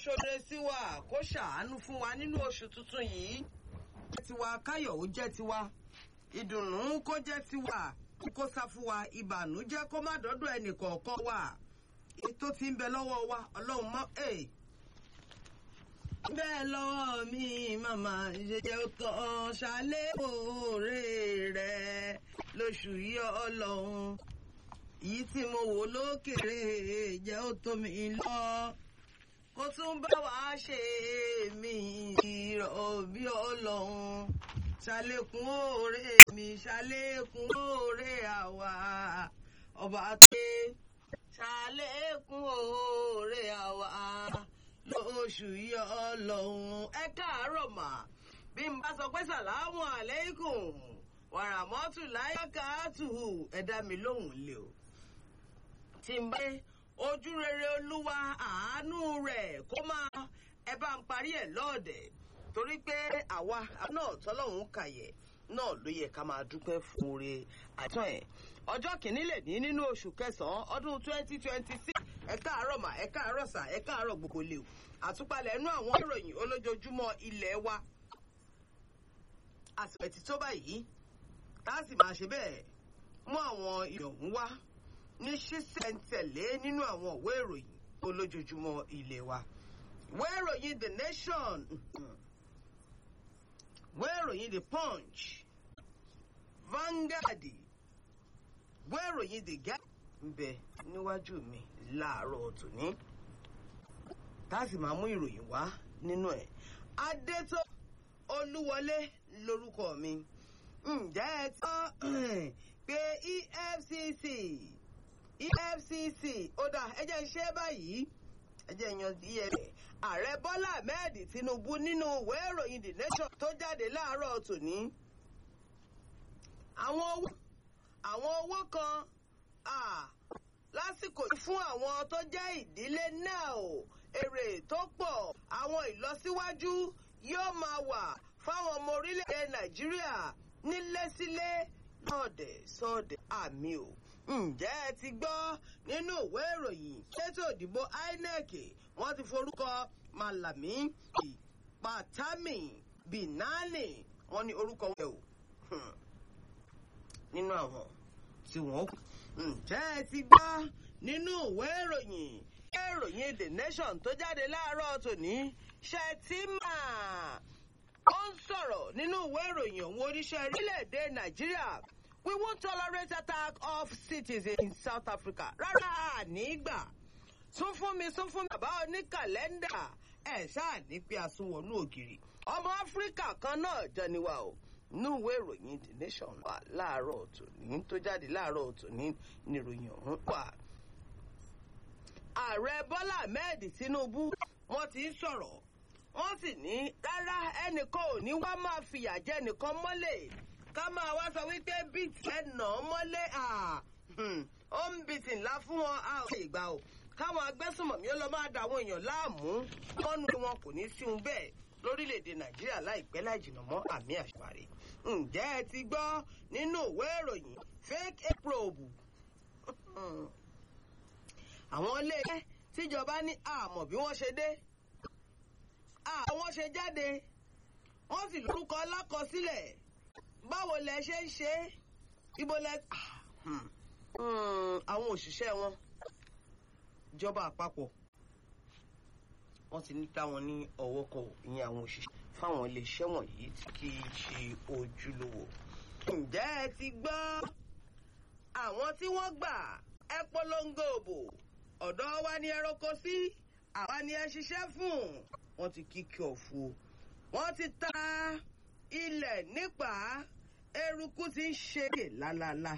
ṣoore sí wa kó ṣàánú fún wa nínú oṣù tuntun yìí. jẹ́ tiwa káyọ̀ ó jẹ́ tiwa ìdùnnú kó jẹ́ tiwa kó sá fún wa ìbànújẹ́ kó má dọ́dọ̀ ẹnì kọ̀ọ̀kan wa ètò tí ń bẹ lọ́wọ́ wa ọlọ́run mọ́ ẹ̀. bẹ́ẹ̀ lọ́wọ́ mi màmá jẹjẹ kan ṣálẹ́ òòrè rẹ̀ lóṣù yìí ọlọ́run yìí tí mo wò lókèrè jẹ́ ó tó mi lọ kó tún bá wa ṣe mí ìrọ̀ bí ọlọ́run ṣàlékún òòrè mi ṣàlékún òòrè àwa ọba pé ṣàlékún òòrè àwa lóṣù yìí ọlọ́run ẹ káàárọ̀ mà bí n bá sọ pé sàlámù àlékún wàràmọ́tù láyé káàtù ẹ dá mi lóhùn lé o tí n bá ojú rere olúwa àánú rẹ̀ kó máa ẹ bá ń parí ẹ̀ lọ́ọ̀dẹ̀ torí pé àwa náà tọ́lọ́hún kàyẹ̀ náà ló yẹ ká máa dúpẹ́ fún oore àtọ́ ẹ̀ ọjọ́ kìíní lè ní nínú oṣù kẹsàn-án ọdún twenty twenty six ẹ káàárọ̀ mà ẹ káàárọ̀ sà ẹ káàárọ̀ gbogbo lè o àtúpalẹ̀ ẹnu àwọn ìròyìn olójoojúmọ́ ilé wa àsìkò ẹ̀tí tó báyìí tá a sì máa ṣe bẹ́ẹ̀ mú àwọn ìròyìn wá ní ṣísẹ̀ntẹ̀lé nínú àwọn ìwé ìròyìn olójoojúmọ́ ilé wa. ìwé ìròyìn the nation ìwé ìròyìn the punch Vanguard ìwé ìròyìn the guy ń bẹ níwájú mi láàárọ̀ tòní tá a sì máa mú ìròyìn wá nínú ẹ̀ adétó olúwọlé lórúkọ mi ǹjẹ́ ẹ tán pé efcc efcc ó dà ẹ jẹ́ ń ṣe báyìí ẹ jẹ́ yan efcc ààrẹ bọ́lá ahmed tinubu nínú ìwé ìròyìn the nation tó jáde láàárọ̀ tòní àwọn owó àwọn owó kan lásìkò yìí fún àwọn tó jẹ́ ìdílé náà o èrè tó pọ̀ àwọn ìlọsíwájú yóò máa wà fáwọn ọmọ orílẹ̀-èdè nàìjíríà nílé sílé lọ́ọ̀dẹ̀ sọ́ọ̀dẹ̀ àmì o. ǹjẹ́ ẹ ti gbọ́ nínú ìwé ìròyìn ṣètò ìdìbò inec wọ́n ti forúkọ malami patami binani wọ́n ní orúkọ wọn o nínú àwọn tí wọ́n kù. ǹjẹ́ ẹ ti gbọ́ nínú ìwé ìròyìn ìròyìn the nation tó jáde láàárọ̀ tòní ṣètìmá ó ń sọ̀rọ̀ nínú ìwé ìròyìn òun oníṣẹ́ orílẹ̀-èdè nàìjíríà we won't tolerate attack of citizens in south africa rárá nígbà tún fún mi tún fún mi bàbá oníkàlẹ́ndà ẹ̀ ṣáà ní pé àsùnwọ̀nú ògiri ọmọ áfíríkà kan náà jẹniwa o nínú ìwé ìròyìn the nation wà láàárọ̀ tòní tó jáde láàárọ̀ tòní ní ìròyìn ọ̀hún wà. ààrẹ bọ́lá ahmed tinubu wọ́n ti ń sọ̀rọ̀ wọ́n sì ní rárá ẹnìkan ò ní wá máa fìyà jẹ nìkan mọ́lẹ̀ ká máa wá sọ wípé bíìtì ẹnà mọ́lẹ̀ ó ń bìtì ńlá fún wọn a ò lè gbà o káwọn agbésùnmọ̀mí ó lọ máa da àwọn èèyàn láàmú kọ́nu wọn kò ní sí un bẹ́ẹ̀ lórílẹ̀‐èdè nàìjíríà láìpẹ́ láì jìnnà mọ́ àmì àṣàrè ǹjẹ́ ẹ ti gbọ́ nínú ìwé ìròyìn fake probe àwọn ilé tíjọba ní àmọ̀ bí wọ́n ṣe dé àwọn ṣe jáde wọ́n sì lórúkọ lákọsílẹ̀ báwo lẹ ṣe ń ṣe ibo lẹ àwọn òṣìṣẹ́ wọn ìjọba àpapọ̀ wọ́n ti ní táwọn ní ọwọ́ kọ ìyẹn àwọn òṣìṣẹ́ fáwọn iléeṣẹ́ wọ̀nyí tí kì í ṣe ojúlówó. ǹjẹ́ ẹ ti gbọ́ àwọn tí wọ́n gbà ẹ polongo òbò ọ̀dọ́ wa ni ẹ roko sí àwa ni ẹ ṣiṣẹ́ fún wọ́n ti kíkì ọ̀fù wọ́n ti ta ilẹ̀ nípa eruku ti ń ṣe lálálá